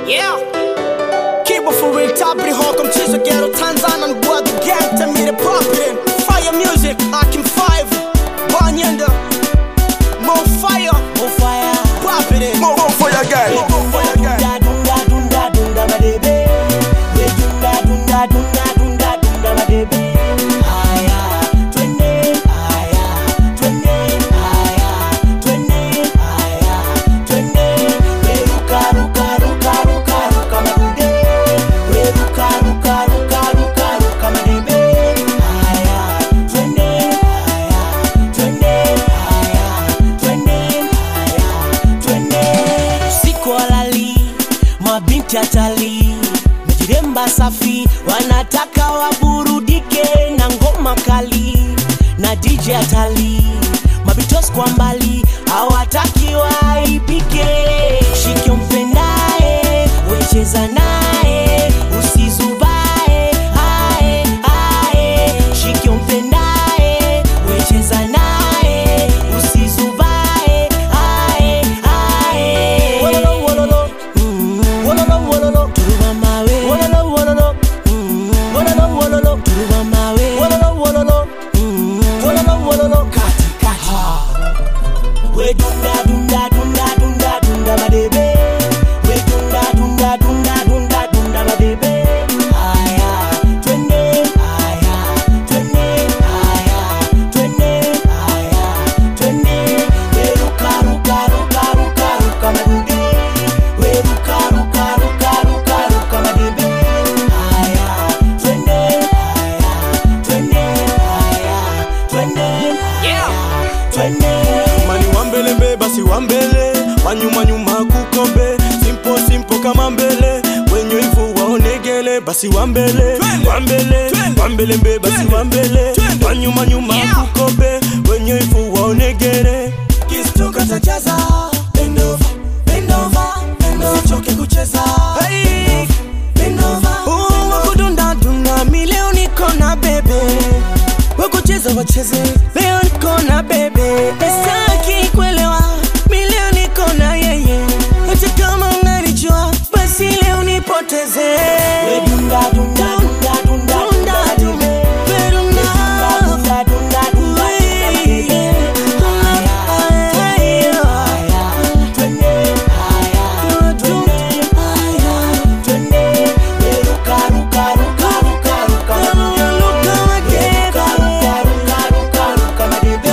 Yeah. Kibo for real, tabri hokom chizo ghetto Tanzania boy the gang to me the poppin' Fire music, Akim 5 Banyenda More fire, more fire Pop it in More for your girl. More for your girl Dunda dunda dunda madebe We dunda dunda dunda dunda dunda madebe Aya twende aya twende aya twende aya twende We ruka ruka ruka ruka ruka madebe We ruka ruka ruka ruka ruka madebe Aya twende aya twende aya twende aya twende usiku walali mabinti atali mejiremba safi wanataka waburudike na ngoma kali na dj atali mabitos kwa mbali hawataki waipike shike mpendae wecheza naye usizubae ae ae shike mpendae wecheza naye usizubae ae ae wololo wololo mm, wololo wololo turuma mawe wololo wololo mm, wololo wololo turuma mawe wololo wololo mm, wololo wololo kati kati we dunda dunda dunda dunda dunda madebe we dunda dunda dunda dunda dunda madebe aya twende aya twende aya twende aya twende we ruka ruka ruka ruka ruka madebe we ruka ruka ruka ruka ruka madebe aya twende aya twende aya twende Yeah. twende mani wambele basi wambele wanyuma nyuma kukombe simpo simpo kama mbele wenye ivu waonegele basi wambele wambele wambele mbe basi wambele wanyuma nyuma Yeah. kukombe wenye ivu waonegele kistuka tacheza bend over bend over bend over choke kucheza Hey. bend over Uh, wakudunda dunda mi leo niko na bebe wakucheza wacheze leo niko na bebe estaki kuelewa mi leo niko na yeye hata kama unanijua basi leo nipoteze we dunda dunda dunda dunda dunda dunda dunda dunda dunda dunda aya twende aya twende aya twende we ruka ruka ruka ruka ruka ruka ruka ruka ruka ruka madebe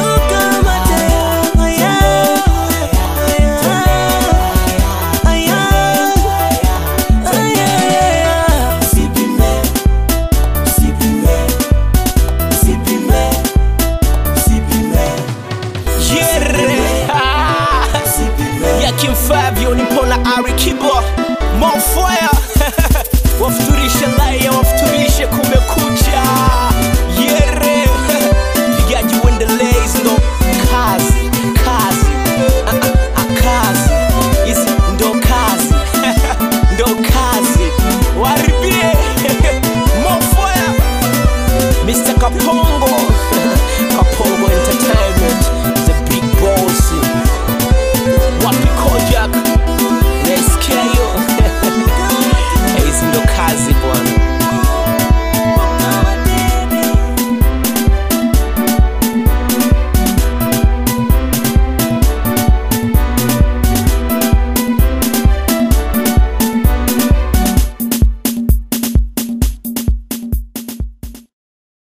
Usipime, usipime, usipime, usipime, Yeah. usipime. yakim Fabio nipo na Ari Kibo More fire wafuturisha lai ya